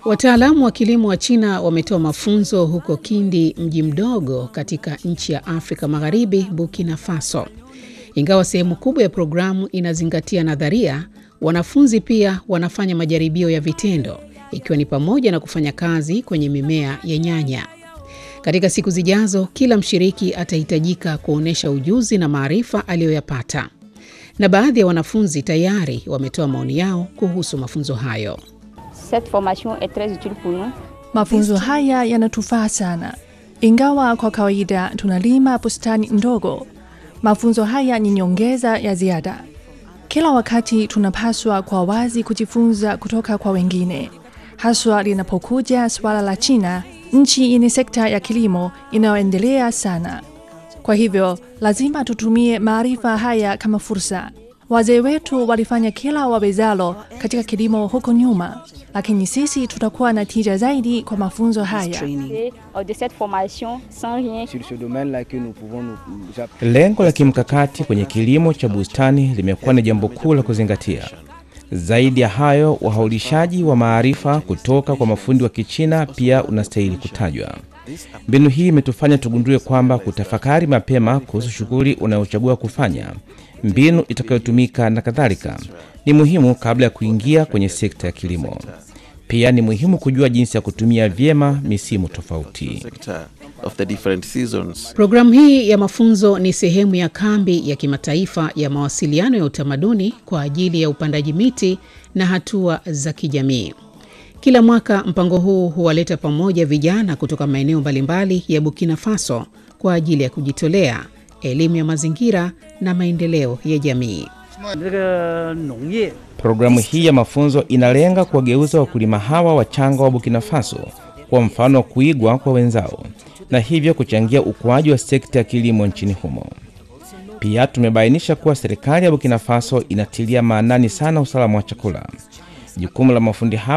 Wataalamu wa kilimo wa China wametoa mafunzo huko Kindi, mji mdogo katika nchi ya Afrika Magharibi, Burkina Faso. Ingawa sehemu kubwa ya programu inazingatia nadharia, wanafunzi pia wanafanya majaribio ya vitendo, ikiwa ni pamoja na kufanya kazi kwenye mimea ya nyanya. Katika siku zijazo, kila mshiriki atahitajika kuonyesha ujuzi na maarifa aliyoyapata, na baadhi ya wanafunzi tayari wametoa maoni yao kuhusu mafunzo hayo. Cette formation est très utile pour nous. Mafunzo haya yanatufaa sana, ingawa kwa kawaida tunalima bustani ndogo. Mafunzo haya ni nyongeza ya ziada. Kila wakati tunapaswa kwa wazi kujifunza kutoka kwa wengine, haswa linapokuja suala la China, nchi yenye sekta ya kilimo inayoendelea sana. Kwa hivyo lazima tutumie maarifa haya kama fursa. Wazee wetu walifanya kila wawezalo katika kilimo huko nyuma, lakini sisi tutakuwa na tija zaidi kwa mafunzo haya. Et, euh, de cette formation sans rien sur ce domaine-là que nous pouvons nous nous Lengo la kimkakati kwenye kilimo cha bustani limekuwa ni jambo kuu la kuzingatia. Zaidi ya hayo, wahaulishaji wa maarifa kutoka kwa mafundi wa Kichina pia unastahili kutajwa. Mbinu hii imetufanya tugundue kwamba kutafakari mapema kuhusu shughuli unayochagua kufanya, mbinu itakayotumika na kadhalika, ni muhimu kabla ya kuingia kwenye sekta ya kilimo. Pia ni muhimu kujua jinsi ya kutumia vyema misimu tofauti. sector of the different seasons. Programu hii ya mafunzo ni sehemu ya kambi ya kimataifa ya mawasiliano ya utamaduni kwa ajili ya upandaji miti na hatua za kijamii. Kila mwaka mpango huu huwaleta pamoja vijana kutoka maeneo mbalimbali ya Burkina Faso kwa ajili ya kujitolea, elimu ya mazingira na maendeleo ya jamii. 这个农业 Programu hii ya mafunzo inalenga kuwageuza wakulima hawa wachanga wa Burkina Faso kwa mfano wa kuigwa kwa wenzao na hivyo kuchangia ukuaji wa sekta ya kilimo nchini humo. Pia tumebainisha kuwa serikali ya Burkina Faso inatilia maanani sana usalama wa chakula. Jukumu la mafundi hawa